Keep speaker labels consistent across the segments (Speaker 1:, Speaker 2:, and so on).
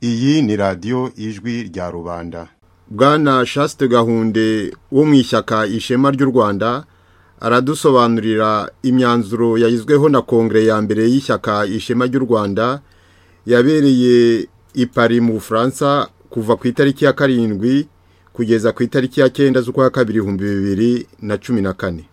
Speaker 1: Iyi ni radiyo ijwi rya rubanda.
Speaker 2: Bwana Shaste Gahunde wo mu ishyaka ishema ry'u Rwanda aradusobanurira imyanzuro yayizweho na kongere ya mbere y'ishyaka ishema ry'u Rwanda yabereye i Paris mu Bufaransa kuva ku itariki ya karindwi kugeza ku itariki ya cyenda z'ukwa kabiri ibihumbi bibiri na cumi na kane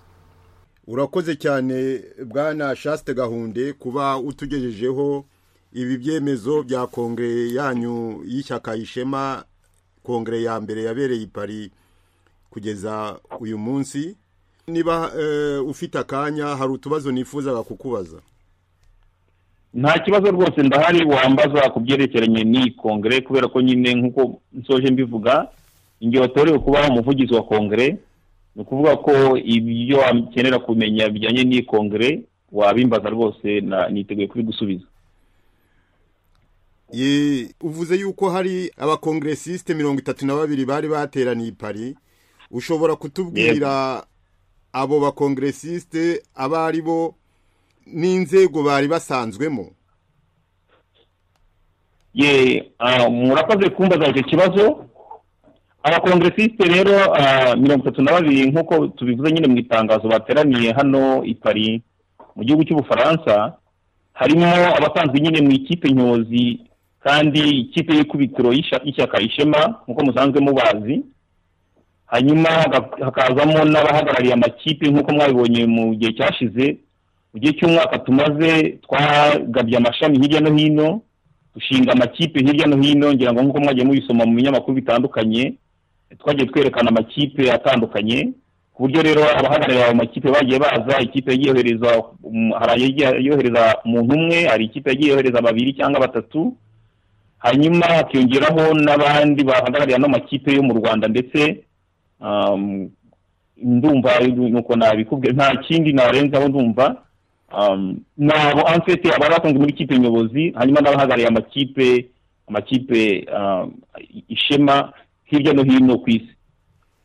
Speaker 2: urakoze cyane bwana Shaste Gahunde kuba utugejejeho ibi byemezo bya kongere yanyu y'ishyaka ishema kongere ya mbere yabereye i Paris kugeza uyu munsi niba ufite akanya hari utubazo nifuzaga kukubaza
Speaker 3: nta kibazo rwose ndahari wambaza ku byerekeranye n'iyi kongere kubera ko nyine nk'uko nsoje mbivuga igihe watorewe kuba umuvugizi wa kongere ni ukuvuga ko ibyo wakenera kumenya bijyanye n'iyi kongere wabimbaza rwose niteguye kubigusubiza
Speaker 2: uvuze yuko hari abakongresiste mirongo itatu na babiri bari bateraniye i Paris ushobora kutubwira abo bakongresiste abo ari bo n'inzego bari basanzwemo
Speaker 3: ye murakoze kumbaza icyo kibazo abakongresiste rero mirongo itatu na babiri nk'uko tubivuze nyine mu itangazo bateraniye hano i Paris mu gihugu cy'ubufaransa harimo abasanzwe nyine mu ikipe nyobozi kandi ikipe y'ikubitiro y'ishyaka ishema nk'uko musanzwe mubazi hanyuma hakazamo n'abahagarariye amakipe nk'uko mwabibonye mu gihe cyashize mu gihe cy'umwaka tumaze twagabye amashami hirya no hino dushinga amakipe hirya no hino ngira ngo nk'uko mwagiye mubisoma mu binyamakuru bitandukanye twagiye twerekana amakipe atandukanye ku buryo rero abahagarariye ayo makipe bagiye baza ikipe yagiye yohereza hari yohereza umuntu umwe hari ikipe yagiye yohereza babiri cyangwa batatu hanyuma hakiyongeraho n'abandi bahagarariye ano makipe yo mu rwanda ndetse ndumva nuko nabikubwiye nta kindi narenzaho ndumva nabo ansete abari basanzwe muri kipe nyobozi hanyuma n'abahagarariye amakipe amakipe ishema hirya no hino ku isi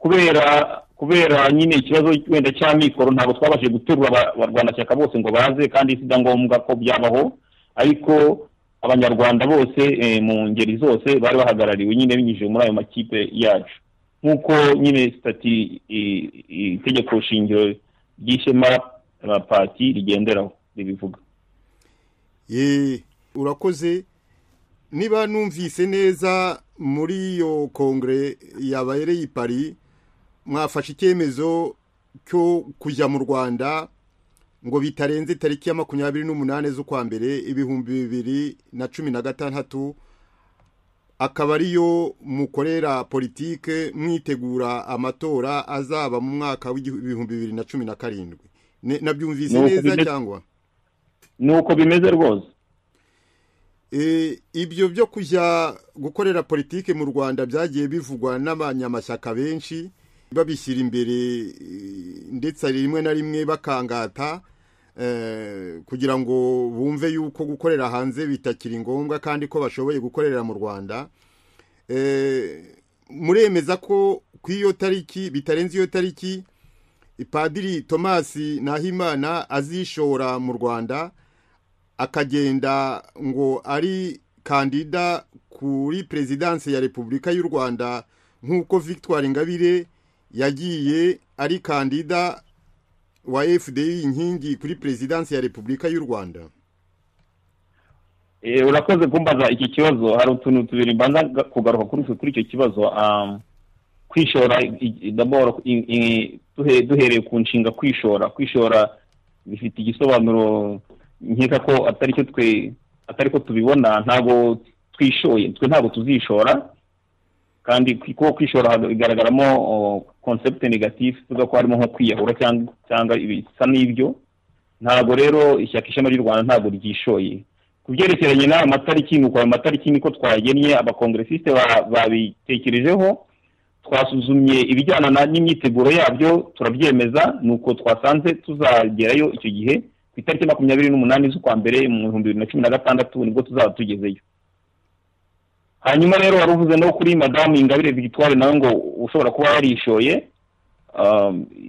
Speaker 3: kubera kubera nyine ikibazo wenda cy'amikoro ntabwo twabashije guterura abarwanashyaka bose ngo baze kandi si bya ngombwa ko byabaho ariko abanyarwanda bose mu ngeri zose bari bahagarariwe nyine binyujije muri ayo makipe yacu nk'uko nyine sitati itegeko shingiro ry'ishema na pati rigenderaho ribivuga
Speaker 2: urakoze niba numvise neza muri iyo kongere yabereye i Paris mwafashe icyemezo cyo kujya mu rwanda ngo bitarenze tariki ya makumyabiri n'umunani z'ukwa mbere ibihumbi bibiri na cumi na gatandatu akaba ariyo mukorera politike mwitegura amatora azaba mu mwaka w'ibihumbi bibiri na cumi na karindwi nabyumvise neza cyangwa
Speaker 3: ni uko bimeze rwose
Speaker 2: ibyo byo kujya gukorera politike mu rwanda byagiye bivugwa n'abanyamashyaka benshi babishyira imbere ndetse rimwe na rimwe bakangata kugira ngo bumve yuko gukorera hanze bitakiri ngombwa kandi ko bashoboye gukorera mu rwanda muremeza ko ku iyo tariki bitarenze iyo tariki padiri tomasi nahimana azishora mu rwanda akagenda ngo ari kandida kuri perezidanse ya repubulika y'u rwanda nk'uko victoire ingabire yagiye ari kandida wa fdi inkingi kuri perezidansi ya repubulika y'u rwanda
Speaker 3: urakoze kumbaza iki kibazo hari utuntu tubiri mbanza kugaruka kuri icyo kibazo kwishora duhereye ku nshinga kwishora kwishora bifite igisobanuro nkeka ko atari cyo twe atari ko tubibona ntabwo twishoye twe ntabwo tuzishora kandi kuko kwishora bigaragaramo konsepte negatifu tuvuga ko harimo nko kwiyahura cyangwa ibisa n'ibyo ntabwo rero ishyaka ishema ry'u rwanda ntabwo ryishoye ku byerekeranye n'aya matariki ni uko ayo matariki niko twagennye abakongresiste babitekerejeho twasuzumye ibijyana n'imyiteguro yabyo turabyemeza ni uko twasanze tuzagerayo icyo gihe ku itariki makumyabiri n'umunani z'ukwa mbere mu bihumbi bibiri na cumi na gatandatu nibwo tuzaba tugezeyo hanyuma rero wari uvuze no kuri madamu ingabire victoire nawe ngo ushobora kuba yarishoye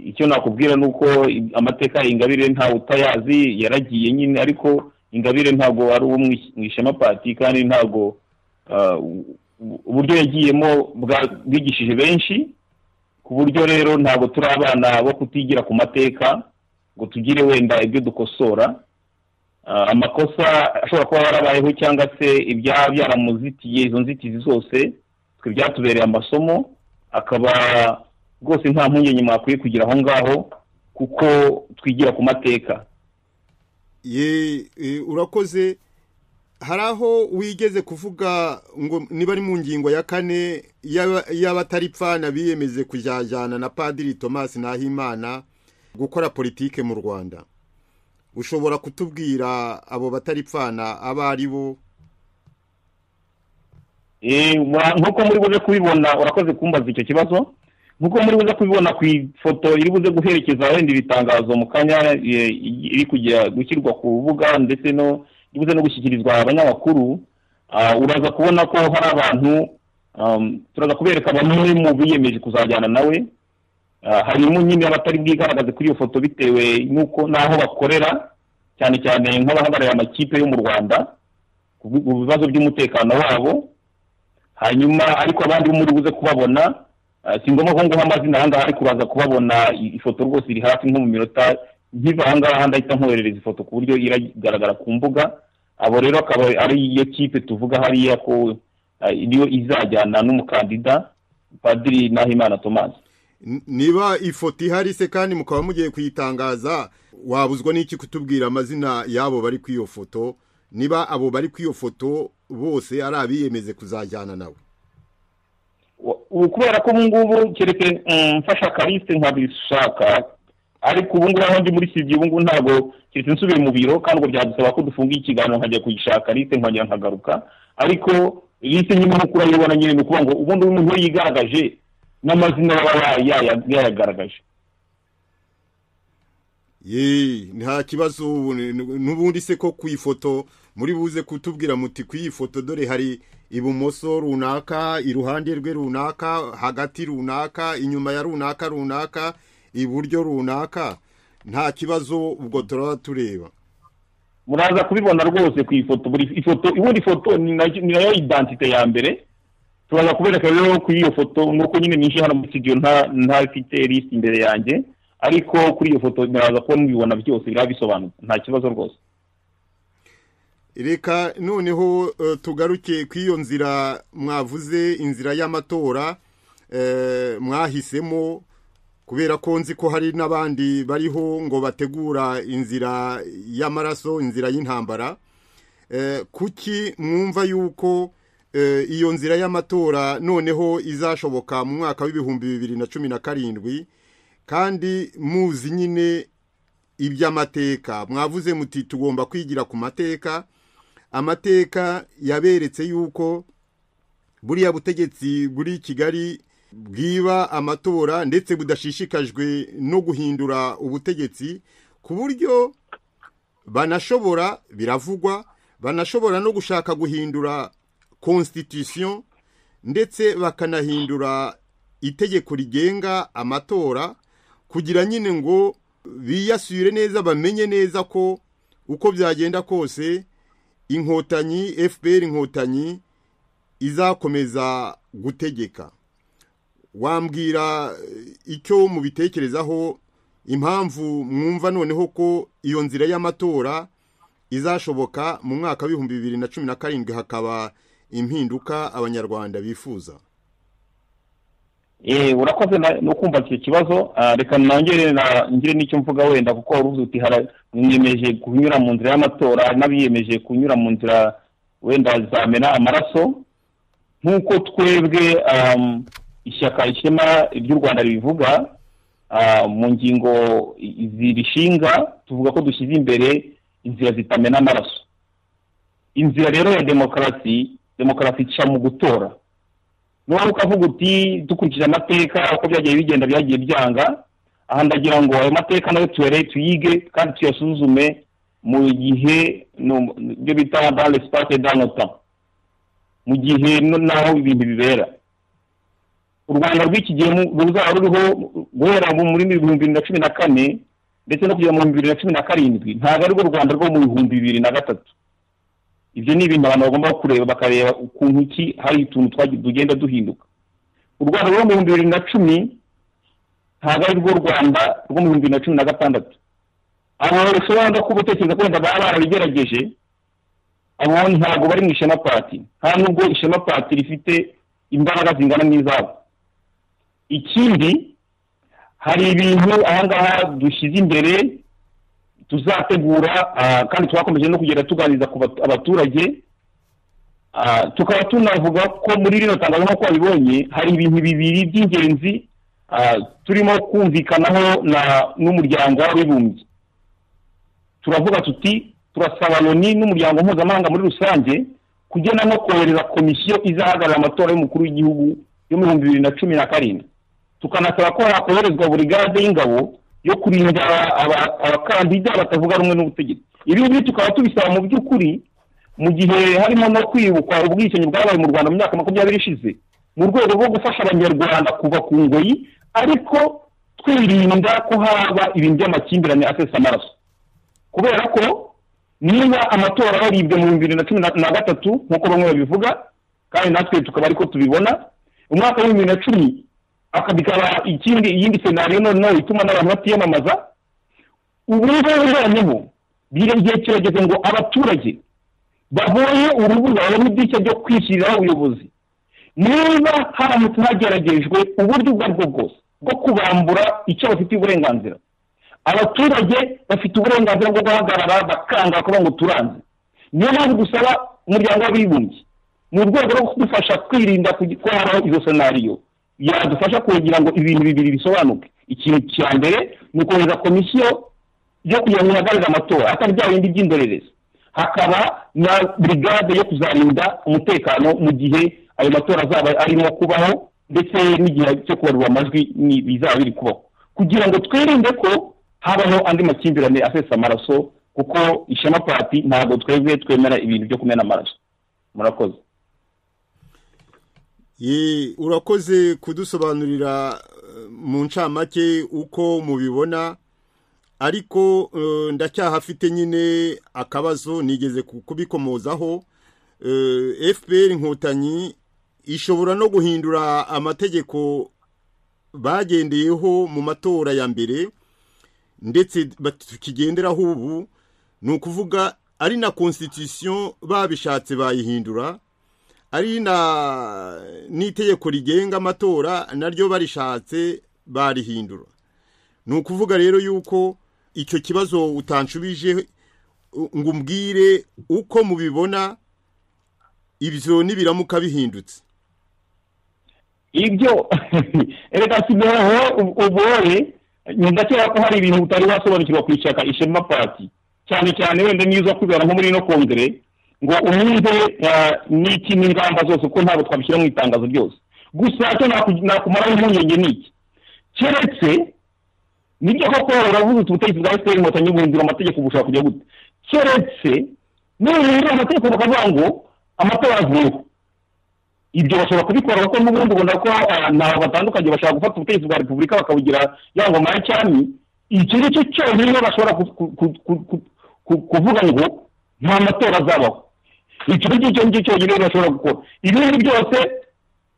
Speaker 3: icyo nakubwira ni uko amateka ya ingabire ntawe utayazi yaragiye nyine ariko ingabire ntabwo ari uwo mu ishema pati kandi ntabwo uburyo yagiyemo bwigishije benshi ku buryo rero ntabwo turi abana bo kutigira ku mateka ngo tugire wenda ibyo dukosora amakosa ashobora kuba yarabayeho cyangwa se ibyaba byaramuzitiye izo nzitizi zose twe byatubereye amasomo akaba rwose nta mpungenge mwakwiye kugira aho ngaho kuko twigira ku mateka
Speaker 2: urakoze hari aho wigeze kuvuga ngo niba ari mu ngingo ya kane y'abataripfana biyemeze kujyajyana na padiri thomas nahimana gukora politike mu rwanda ushobora kutubwira abo bataripfana abo ari bo
Speaker 3: nk'uko muri buze kubibona urakoze kumbaza icyo kibazo nk'uko muri buze kubibona ku ifoto iri buze guherekeza wenda ibitangazo mu kanya iri kujya gushyirwa ku rubuga ndetse no buze no gushyikirizwa abanyamakuru uraza kubona ko hari abantu turaza kubereka bamwe mu biyemeje kuzajyana nawe harimo nyine abatari bwigaragaze kuri iyo foto bitewe n'uko n'aho bakorera cyane cyane nk'abahagarariye amakipe yo mu rwanda ku bibazo by'umutekano wabo hanyuma ariko abandi bo muri buze kubabona si ngombwa ko nguha amazina aha ngaha ariko uraza kubabona ifoto rwose iri hafi nko mu minota nkiva aha ngaha ndahita nkoherereza ifoto ku buryo iragaragara ku mbuga abo rero akaba ari iyo kipe tuvuga hariya ko niyo izajyana n'umukandida padiri nahimana thomas
Speaker 2: niba ifoto ihari se kandi mukaba mugiye kuyitangaza wabuzwa n'iki kutubwira amazina y'abo bari ku iyo foto niba abo bari ku iyo foto bose ari abiyemeze kuzajyana nawe
Speaker 3: ubu kubera ko ubungubu keretse mfasha karisite nkabishaka ariko ubungubu aho ndi muri sibye ubungubu ntabwo keretse nsubire mu biro kandi ubwo byadusaba ko dufunga ikiganiro nkajya kuyishaka lisite nkongera nkagaruka ariko lisite nyine nk'uko urayibona nyine ni ukuvuga ngo ubundi umuntu we yigaragaje n'amazina baba yayagaragaje
Speaker 2: yeee nta kibazo n'ubundi se ko ku ifoto muri buze kutubwira muti ku iyi foto dore hari ibumoso runaka iruhande rwe runaka hagati runaka inyuma ya runaka runaka iburyo runaka nta kibazo ubwo turaba tureba
Speaker 3: muraza kubibona rwose ku ifoto buri ifoto ubundi ifoto ni nayo idantite ya mbere turaza kubereka rero kuri iyo foto nuko nyine ninjiye hano muri studio ntafite lisite imbere yanjye ariko kuri iyo foto muraza kuba mubibona byose biraba bisobanutse nta kibazo rwose
Speaker 2: reka noneho tugaruke ku iyo nzira mwavuze inzira y'amatora mwahisemo kubera ko nzi ko hari n'abandi bariho ngo bategura inzira y'amaraso inzira y'intambara kuki mwumva yuko iyo nzira y'amatora noneho izashoboka mu mwaka w'ibihumbi bibiri na cumi na karindwi kandi muzi nyine iby'amateka mwavuze muti tugomba kwigira ku mateka amateka yaberetse yuko buriya butegetsi buri kigali bwiba amatora ndetse budashishikajwe no guhindura ubutegetsi ku buryo banashobora biravugwa banashobora no gushaka guhindura constitution ndetse bakanahindura itegeko rigenga amatora kugira nyine ngo biyasure neza bamenye neza ko uko byagenda kose inkotanyi fpr inkotanyi izakomeza gutegeka wambwira icyo mubitekerezaho impamvu mwumva noneho ko iyo nzira y'amatora izashoboka mu mwaka w'ibihumbi bibiri na cumi na karindwi hakaba impinduka abanyarwanda bifuza
Speaker 3: eee urakoze no kumva icyo kibazo reka nongere ngire n'icyo mvuga wenda kuko urubuze uti mwiyemeje kunyura mu nzira y'amatora n'abiyemeje kunyura mu nzira wenda zamena amaraso nk'uko twebwe ishyaka ishema ry'u rwanda ribivuga mu ngingo zirishinga tuvuga ko dushyize imbere inzira zitamena amaraso inzira rero ya demokarasi demokarasi ica mu gutora niba ukavuga uti dukurikije amateka uko byagiye bigenda byagiye byanga aha ndagira ngo ayo mateka nayo tuyare tuyige kandi tuyasuzume mu gihe ibyo bita dale sipake danota mu gihe n'aho ibintu bibera u rwanda rw'iki gihe ruzaba ruriho guhera mu- muri ibihumbi bibiri na cumi na kane ndetse no kugera mu bihumbi bibiri na cumi na karindwi ntabwo arirwo rwanda rwo mu bihumbi bibiri na gatatu ibyo ni ibintu abantu bagomba kureba bakareba ukuntu iki hari utuntu twagi- tugenda duhinduka u rwanda rwo mu bihumbi bibiri na cumi ntabwo arirwo rwanda rwo mu bihumbi bibiri na cumi na gatandatu abantu bashobora kuba utekereza ko wenda baba barabigerageje abo ntabwo bari mu ishema pati nta nubwo ishema pati rifite imbaraga zingana n'izabo ikindi hari ibintu ahangaha dushyize imbere tuzategura ah, kandi twakomeje no kugenda tuganiriza ku batu- abaturage Ah, tukaba tunavuga ko muri rino tangazo nk'uko wabibonye hari ibintu bibiri by'ingenzi ah, turimo kumvikanaho na- n'umuryango w'abibumbye turavuga tuti turasaba loni n'umuryango mpuzamahanga muri rusange kugena no kohereza komisiyo izahagarara amatora y'umukuru w'igihugu yo mu bihumbi bibiri na cumi na karindwi tukanasaba ko hakoherezwa buri gade y'ingabo yo kurinda aba- aba- abakandida batavuga rumwe n'ubutegetsi ibi ngibi tukaba tubisaba mu by'ukuri mu gihe harimo no kwibukwa ubwicanyi bwabaye mu rwanda mu myaka makumyabiri ishize mu rwego rwo gufasha abanyarwanda kuva ku ngoyi ariko twirinda ko haba ibintu by'amakimbirane asesa amaraso kubera ko niba amatora yaribwe mu bibiri na cumi na- na gatatu nk'uko bamwe babivuga kandi natwe tukaba ariko tubibona umwaka wa bibiri na cumi aka bikaba ikindi iyindi senariyo noneho ituma n'abantu batiyamamaza ubu ngubu noneho biriya gihe kirageze ngo abaturage babonye urubura babone idirishya ryo kwishyiriraho ubuyobozi niba haramutse hageragejwe uburyo ubwo aribwo bwose bwo kubambura icyo bafitiye uburenganzira abaturage bafite uburenganzira bwo guhagarara bakanga kuba ngo turanze niyo mpamvu dusaba umuryango w'abibumbye mu rwego rwo kudufasha kwirinda kugitwaraho izo senariyo yadufasha kugira ngo ibintu bibiri bisobanuke ikintu cya mbere ni ukohereza komisiyo yo kugira ngo ihagarare amatora atari bya bindi by'indorerezi hakaba na brigade yo kuzarinda umutekano mu gihe ayo matora azaba arimo kubaho ndetse n'igihe cyo kubarura amajwi ni- bizaba biri kubaho kugira ngo twirinde ko habaho andi makimbirane asesa amaraso kuko ishema pati ntabwo twebwe twemera ibintu byo kumena amaraso murakoze
Speaker 2: Ye, urakoze kudusobanurira eh, mu ncamake uko mubibona ariko eh, ndacyahafite nyine akabazo nigeze ku- kubikomozaho Eh, fpr inkotanyi ishobora no guhindura amategeko bagendeyeho mu matora ya mbere ndetse bat- tukigenderaho ubu ni ukuvuga ari na constitution babishatse bayihindura ari na n'itegeko rigenga amatora naryo barishatse barihindura ni ukuvuga rero yuko icyo kibazo utanshubije u- ngo umbwire uko mubibona ibyo nibiramuka bihindutse
Speaker 3: ibyo reka sigaho ubore ndakeka ko hari ibintu utari wasobanukirwa ku ishyaka ishema pati cyane cyane wenda niyo uza kwibera nko muri ino kongere ngo unyumve ah, n'iki n'ingamba zose kuko ntabwo twabishyira mu itangazo ryose gusa icyo naku- nakumaraho impungenge ni iki keretse nibyo koko uravuga uti ubutegetsi bwa efuperi inkotanyi buhindura amategeko bushobora kujya gute keretse nibihindura amategeko bakavuga ngo amatora avuyeho ibyo bashobora kubikora kuko n'ubundi ubona ko ah, ni abantu batandukanye bashobora gufata ubutegetsi bwa repubulika bakabugira ya ngoma ya cyami icyo ni cyo cyonyine bashobora ku- ku- ku- ku- ku- ku- kuvuga ngo nta matora azabaho icyo ni cyo ngicyo cyonyine bashobora gukora ibindi byose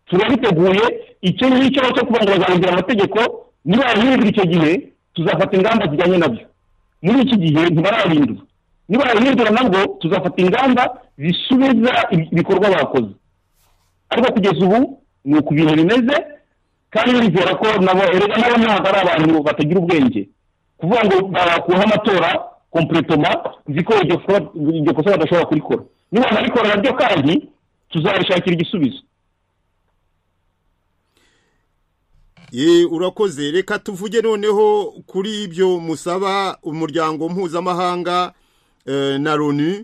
Speaker 3: turabiteguye icyo ngicyo cyo kuvuga ngo bazahindura amategeko nibahindura icyo gihe tuzafata ingamba zijyanye nabyo muri iki gihe ntibarahindura nibarahindura nabwo tuzafata ingamba zisubiza ibikorwa bakoze ariko kugeza ubu ni uku ibintu bimeze kandi nizera ko nabo erega nabo ntabwo ari abantu batagira ubwenge kuvuga ngo bakuraho amatora kompuretoma nzi ko iryo fro- iryo kosa badashobora kurikora niba barikora naryo kandi tuzarishakira igisubizo
Speaker 2: ye urakoze reka tuvuge noneho kuri ibyo musaba umuryango mpuzamahanga eh, na loni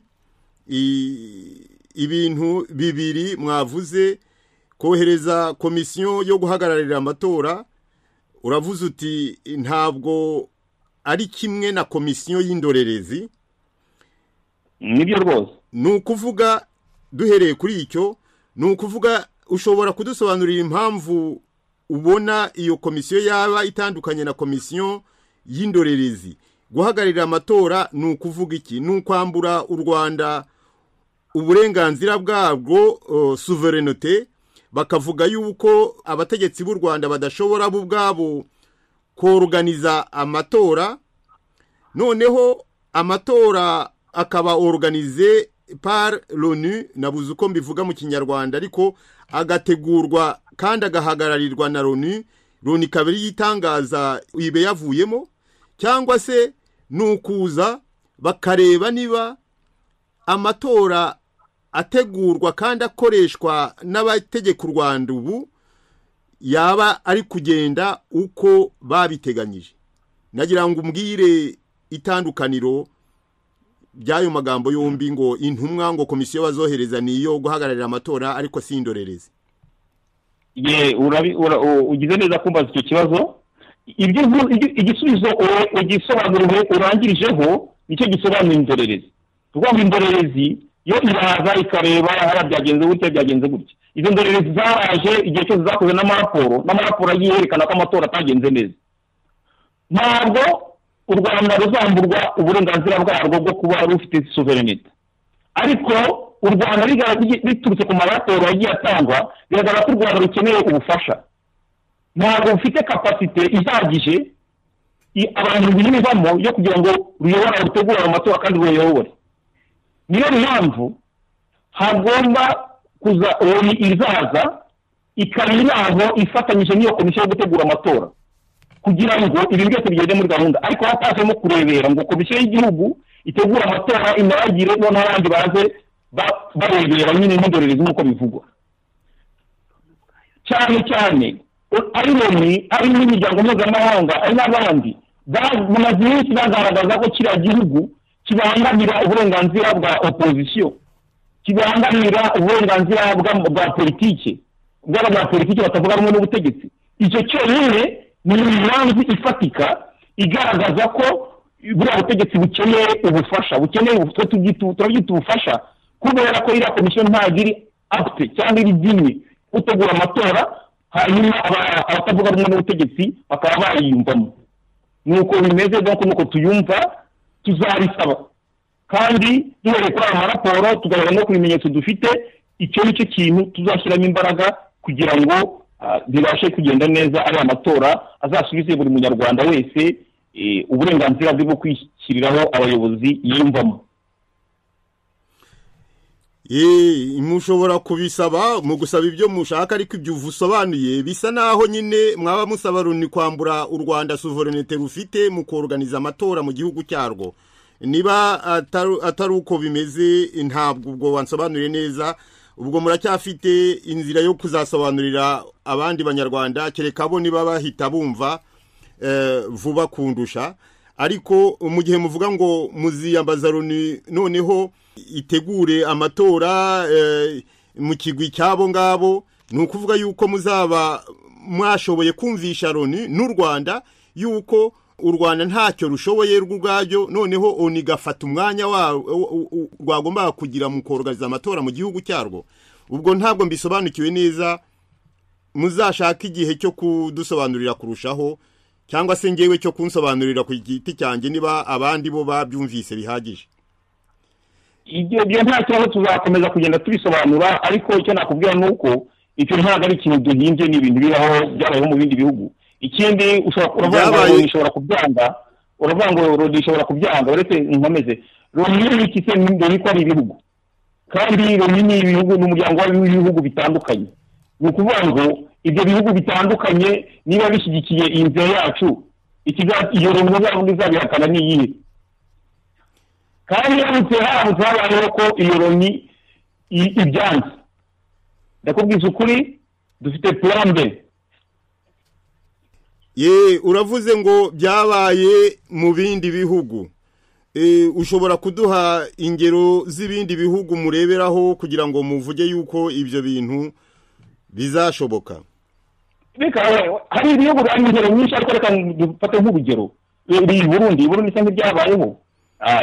Speaker 2: I- ibintu bibiri mwavuze kohereza komisiyo yo guhagararira amatora uravuze uti ntabwo ari kimwe na komisiyo y'indorerezi
Speaker 3: nibyo rwose
Speaker 2: ni ukuvuga duhereye kuri icyo ni ukuvuga ushobora kudusobanurira impamvu ubona iyo komisiyo yaba itandukanye na komisiyo y'indorerezi guhagararira amatora ni ukuvuga iki ni ukwambura u rwanda uburenganzira bwabwo uh, suverenote bakavuga yuko abategetsi b'u rwanda badashobora bo ubwabo koruganiza amatora noneho amatora akaba oruganize par loni nabuze uko mbivuga mu kinyarwanda ariko agategurwa kandi agahagararirwa na loni loni ikaba ariyo itangaza ibe yavuyemo cyangwa se ni ukuza bakareba niba amatora ategurwa kandi akoreshwa n'abategeka u rwanda ubu yaba ari kugenda uko babiteganyije nagira ngo umbwire itandukaniro by'ayo magambo yombi ngo intumwa ngo komisiyo bazohereza ni iyo guhagararira amatora ariko si indorerezi
Speaker 3: ye ugize neza kumbaza icyo kibazo ibyo igisubizo ugisobanura urangirijeho nicyo gisobanura indorerezi kuko indorerezi yo iraza ikareba hariya byagenze gutya byagenze gutya izo ndorerezi zaraje igihe cyose zakoze n'amaraporo n'amaraporo agiye yerekana ko amatora atagenze neza ntabwo u rwanda ruzamburwa uburenganzira bwarwo bwo kuba rufite suverenite ariko u rwanda biturutse ku maraporo yagiye atangwa biragaragara ko u rwanda rukeneye ubufasha ntabwo rufite kapasite ihagije abantu biyumvamo yo kugira ngo ruyobore rutegure ayo matora kandi ruyayobore niyo mpamvu hagomba kuza loni izaza ikaba iraho ifatanyije n'iyo komisiyo yo gutegura amatora kugira ngo ibi byose bigende muri gahunda ariko hatajemo kurebera ngo komisiyo y'igihugu itegura amatora inaragire noneho abandi baze barebera nyine n'indorerezi nk'uko bivugwa cyane cyane ari loni ari n'imiryango mpuzamahanga ari n'abandi bamaze iminsi bagaragaza ko kiriya gihugu kibangamira uburenganzira bwa opozisiyo kibangamira uburenganzira bwa politiki bwa politiki batavuga rumwe n'ubutegetsi icyo cyonyine ni impamvu ifatika igaragaza ko buriya butegetsi bukeneye ubufasha bukeneye turabyita ubufasha kubera ko iriya komisiyo ntabwo iri apute cyangwa iri byimwe gutegura amatora hanyuma abatavuga rumwe n'ubutegetsi bakaba bayiyumvamo nuko bimeze nk'uko nuko tuyumva tuzabisaba kandi duhereye kuri aya maraporo tugaragara no ku bimenyetso dufite icyo ni cyo kintu tuzashyiramo imbaraga kugira ngo bibashe kugenda neza ari amatora azasubize buri munyarwanda wese uburenganzira bwe bwo kwishyiriraho abayobozi yiyumvamo
Speaker 2: mushobora kubisaba mu gusaba ibyo mushaka ariko ibyo usobanuye bisa naho nyine mwaba musaba Loni kwambura u rwanda suverenite rufite mu koruganiza amatora mu gihugu cyarwo niba atari uko bimeze ntabwo ubwo wansobanuriye neza ubwo muracyafite inzira yo kuzasobanurira abandi banyarwanda kereka bo niba bahita bumva vuba kundusha ariko mu gihe muvuga ngo muziyambaza Loni noneho itegure amatora mu kigwi cy'abo ngabo ni ukuvuga yuko muzaba mwashoboye kumvisha Loni n'u rwanda yuko u rwanda ntacyo rushoboye rw'ubwabyo noneho oni gafata umwanya rwagombaga kugira mu korohereza amatora mu gihugu cyarwo ubwo ntabwo mbisobanukiwe neza muzashaka igihe cyo kudusobanurira kurushaho cyangwa se ngewe cyo kunsobanurira ku giti cyanjye niba abandi bo babyumvise bihagije
Speaker 3: ibyo nta kibazo tuzakomeza kugenda tubisobanura ariko icyo nakubwira ni uko icyo ntabwo ari ikintu duhinze ni ibintu biraho byabayeho mu bindi bihugu ikindi uravuga ngo loni ishobora kubyanga uravuga ngo loni ishobora kubyanga uretse nkomeze loni ni iki se mbere ko ari ibihugu kandi loni ni ibihugu ni umuryango w'ibihugu bitandukanye ni ukuvuga ngo ibyo bihugu bitandukanye niba bishyigikiye iyi nzira yacu iyo loni muzabona izabihakana ni iyihe kandi haramutse haramutse habayeho ko iyo loni ibyanze ndakubwiza ukuri dufite purambe
Speaker 2: ye uravuze ngo byabaye mu bindi bihugu ushobora kuduha ingero z'ibindi bihugu mureberaho kugira ngo muvuge yuko ibyo bintu bizashoboka
Speaker 3: hari ibihugu bari ingero nyinshi ariko reka dufate nk'urugero biri i burundi burundi isa nk'ibyabayeho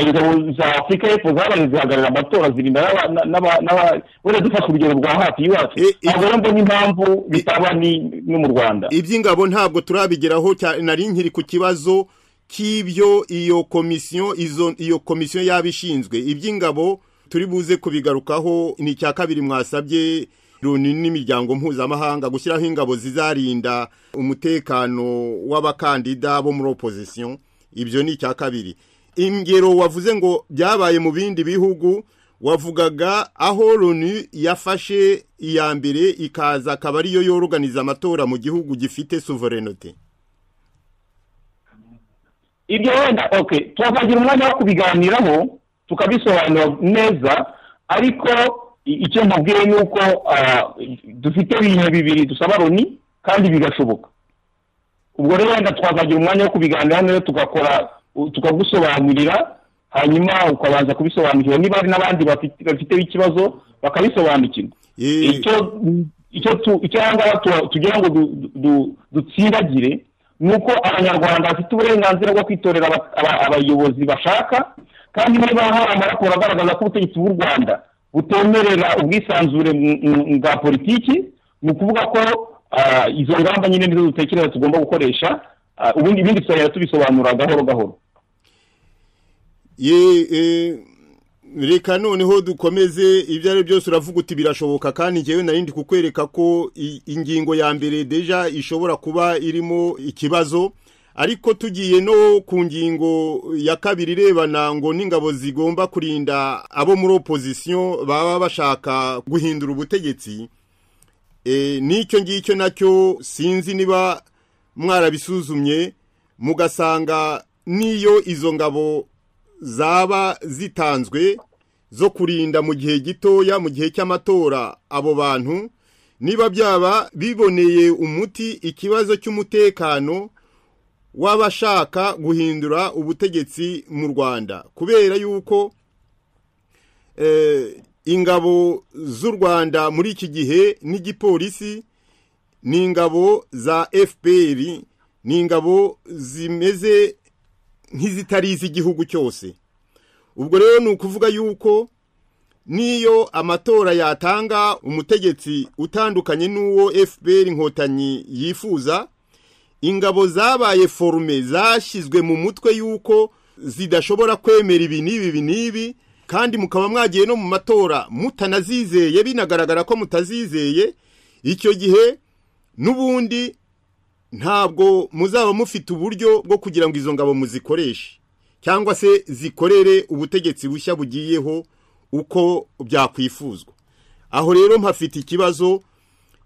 Speaker 3: ingabo za afurika y'epfo zabaye zihagarara amatora zirinda wenda dufashe urugero rwa hafi y'iwacu
Speaker 2: I- i-
Speaker 3: ntabwo rero mbona impamvu bitaba ni- no mu rwanda
Speaker 2: iby'ingabo ntabwo turabigeraho cya- nari nkiri ku kibazo cy'ibyo iyo komisiyo izo iyo komisiyo yaba ishinzwe iby'ingabo turi buze kubigarukaho ni icya kabiri mwasabye Loni n'imiryango mpuzamahanga gushyiraho ingabo zizarinda umutekano w'abakandida bo muri opozisiyo ibyo ni icya kabiri ingero wavuze ngo byabaye mu bindi bihugu wavugaga aho loni yafashe iya mbere ikaza akaba ariyo yoroganiza amatora mu gihugu gifite sovereignty
Speaker 3: ibyo wenda ok tukagira umwanya wo kubiganiraho tukabisobanura neza ariko i- icyo nkubwiye ni uko ah, dufite ibintu bibiri dusaba loni kandi bigashoboka ubwo rero wenda twazagira umwanya wo kubiganira neza tugakora u- tukagusobanurira hanyuma ukabanza kubisobanukirwa niba hari n'abandi bafite- bafiteho ikibazo bakabisobanukirwa
Speaker 2: Eh.
Speaker 3: icyo icyo tu- icyo aha ngaha tu- tugira ngo du- du- du- dutsindagire ni uko abanyarwanda bafite uburenganzira bwo kwitorera aba- aba- abayobozi bashaka kandi niba hari amaraporo agaragaza ko ubutegetsi bw'u rwanda butemerera ubwisanzure mu- mu- mu bwa politiki ni ukuvuga ko ah, izo ngamba nyine nizo dutekereza tugomba gukoresha ah, ubundi ibindi tuzajya tubisobanura gahoro gahoro
Speaker 2: ye eh, reka noneho dukomeze ibyo ari byose uravuga uti birashoboka kandi ngewe nari ndi kukwereka ko i- ingingo ya mbere deja ishobora kuba irimo ikibazo ariko tugiye no ku ngingo ya kabiri irebana ngo n'ingabo zigomba kurinda abo muri opozisiyo baba bashaka guhindura ubutegetsi Eh, n'icyo ngicyo nacyo sinzi niba mwarabisuzumye mugasanga n'iyo izo ngabo zaba zitanzwe zo kurinda mu gihe gitoya mu gihe cy'amatora abo bantu niba byaba biboneye umuti ikibazo cy'umutekano w'abashaka guhindura ubutegetsi mu rwanda kubera yuko eh, ingabo z'u rwanda muri iki gihe n'igipolisi ni ingabo za fpr ni ingabo zimeze nk'izitari iz'igihugu cyose ubwo rero ni ukuvuga yuko n'iyo amatora yatanga umutegetsi utandukanye n'uwo fpr inkotanyi yifuza ingabo zabaye forume zashyizwe mu mutwe y'uko zidashobora kwemera ibi n'ibi ibi n'ibi kandi mukaba mwagiye no mu matora mutanazizeye binagaragara ko mutazizeye icyo gihe n'ubundi ntabwo muzaba mufite uburyo bwo kugira ngo izo ngabo muzikoreshe cyangwa se zikorere ubutegetsi bushya bugiyeho uko byakwifuzwa aho rero mpafite ikibazo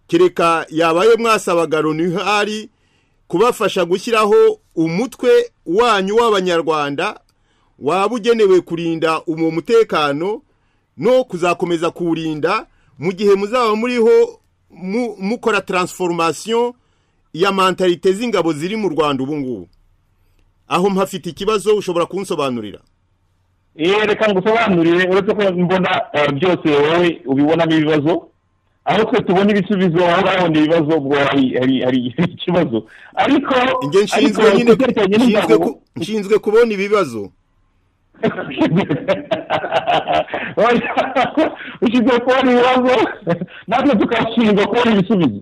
Speaker 2: kereka yabaye mwasabaga runihari kubafasha gushyiraho umutwe wanyu w'abanyarwanda waba ugenewe kurinda uwo mutekano no kuzakomeza kuwurinda mu gihe muzaba muriho mu- mukora taransiforomasiyo ya mantalite z'ingabo ziri mu rwanda ubu ngubu aho mpafite ikibazo ushobora kunsobanurira
Speaker 3: Eh, reka ngusobanurire uretse ko mbona eh, byose wowe ubibonamo ibibazo aho twe tubona ibisubizo aho urabona ibibazo ubwo hari- hari hari ikibazo ariko
Speaker 2: njye nshinzwe
Speaker 3: ariko
Speaker 2: nyine
Speaker 3: kubyerekeranye
Speaker 2: nshinzwe
Speaker 3: n'ingabo-
Speaker 2: ku- nshinzwe kubona ibibazo
Speaker 3: ushinzwe kubona ibibazo natwe tukashinzwa kubona ibisubizo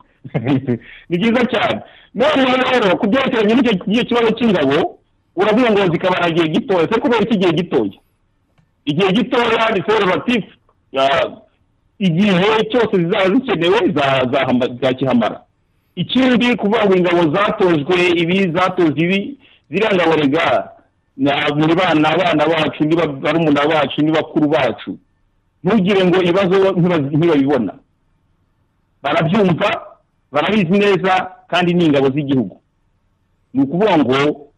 Speaker 3: ni byiza cyane none rero ku byerekeranye n'icyo n'icyo kibazo cy'ingabo uravuga ngo zikabara igihe gitoya se kubera iki igihe gitoya igihe gitoya ni serivatifu igihe cyose zizaba zikenewe za- zahamba- zakihamara ikindi kuvuga ngo ingabo zatojwe ibi zatojwe ibi ziriya ngabo rega na- muri bana abana bacu ni ba- barumuna bacu ni bakuru bacu ntugire ngo ibibazo ntiba- ntibabibona barabyumva barabizi neza kandi ni ingabo z'igihugu ni ukuvuga ngo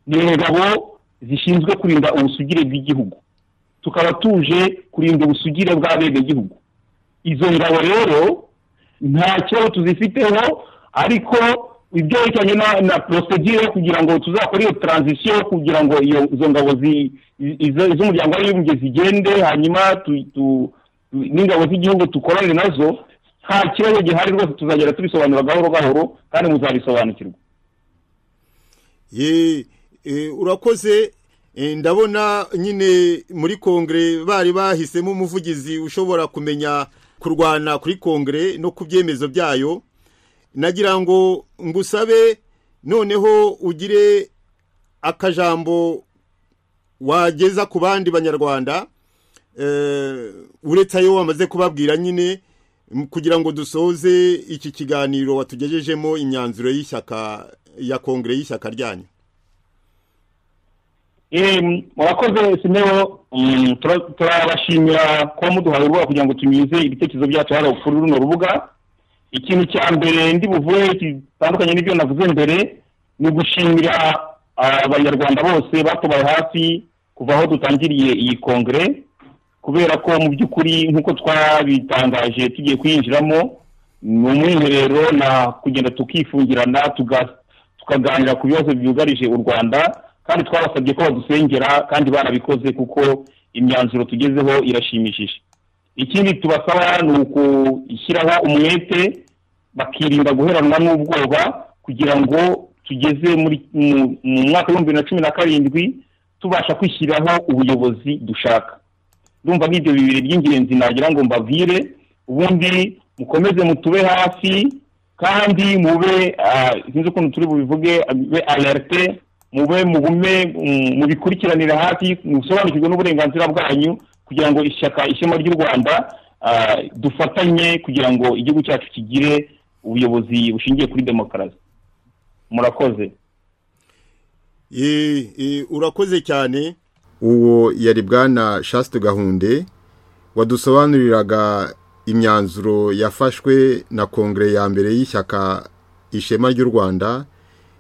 Speaker 3: ni ingabo zishinzwe kurinda ubusugire bw'igihugu tukaba tuje kurinda ubusugire bw'abenegihugu izo ngabo rero nta kibazo tuzifiteho ariko ibyerekeranye na, na procedure yo kugira ngo tuzakore iyo transition kugira ngo iyo izo ngabo zi- i- izo- iz'umuryango w'abibumbye zigende hanyuma tu- tu- n'ingabo z'igihugu dukorane nazo nta kibazo gihari rwose tuzagera tubisobanura gahoro gahoro kandi muzabisobanukirwa
Speaker 2: ye eh, urakoze ndabona nyine muri kongere bari bahisemo umuvugizi ushobora kumenya kurwana kuri kongere no ku byemezo byayo nagira ngo ngusabe noneho ugire akajambo wageza ku bandi banyarwanda uretse ayo wamaze kubabwira nyine kugira ngo dusoze iki kiganiro watugejejemo imyanzuro y'ishyaka ya kongere y'ishyaka ryanyu
Speaker 3: murakoze sineho turabashimira kuba muduhaye urubuga kugira ngo tunyuze ibitekerezo byacu hari kuri runo rubuga ikintu cya mbere ndi buvuge gitandukanye n'ibyo navuze mbere ni ugushimira abanyarwanda bose batubaye hafi kuva aho dutangiriye iyi kongere kubera ko mu by'ukuri nk'uko twabitangaje tugiye kuyinjiramo ni umwiherero na kugenda tukifungirana tukaganira ku bibazo byugarije u rwanda kandi twabasabye ko badusengera kandi barabikoze kuko imyanzuro tugezeho irashimishije ikindi tubasaba ni ukushyiraho umwete bakirinda guheranwa n'ubwoba kugira ngo tugeze mu mwaka w'ibihumbi bibiri na cumi na karindwi tubasha kwishyiraho ubuyobozi dushaka ndumva nk'ibyo bibiri by'ingenzi nagira ngo mbabwire ubundi mukomeze mutube hafi kandi mube sinzi ukuntu turi bubivuge alerte mube mugume mubikurikiranira hafi musobanukirwe n'uburenganzira bwanyu kugira ngo ishyaka ishema ry'u rwanda dufatanye kugira ngo igihugu cyacu kigire ubuyobozi bushingiye kuri demokarasi murakoze
Speaker 2: urakoze cyane uwo yari bwana shasite gahunde wadusobanuriraga imyanzuro yafashwe na kongere ya mbere y'ishyaka ishema ry'u rwanda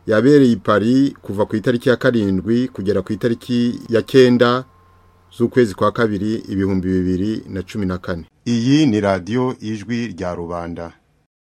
Speaker 2: yabereye i Paris kuva ku itariki ya karindwi kugera ku itariki ya cyenda z'ukwezi kwa kabiri ibihumbi bibiri na cumi na kane
Speaker 1: iyi ni radiyo ijwi rya rubanda